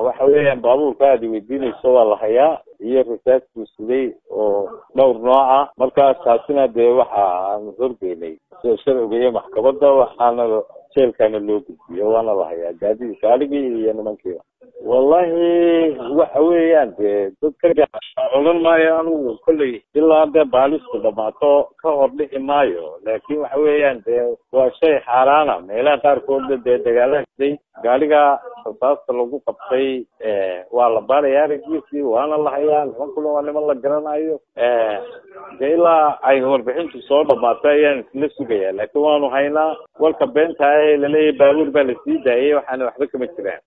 waxa weeyaan baabuurka aad weydiinayso waa la hayaa iyo rasaasku siday oo dhowr nooc ah markaas taasina dee waxa aan horgeynay sida sharciga iyo maxkamadda waxaana jeelkaana loo gudbiyo waana la hayaa gaadidii gaaligii iyo nimankiiba wallahi waxa weeyaan dee dadka odhan maayo anigu kolley ilaa dee baalistu dhamaato ka hor dhici maayo laakin waxa weeyaan dee waa shay xaaraana meelaha qaarkoodna dee dagaalahasday gaaliga rasaasta lagu qabtay waa la baaraya araggiisii waana la hayaa nimankuna waa niman la garanayo dee ilaa ay warbixintu soo dhamaato ayaan isla sugayaa laakiin waanu haynaa walka beenta ah ee laleeyahay baabuur baa lasii daayay waxaana waxba kama jiraan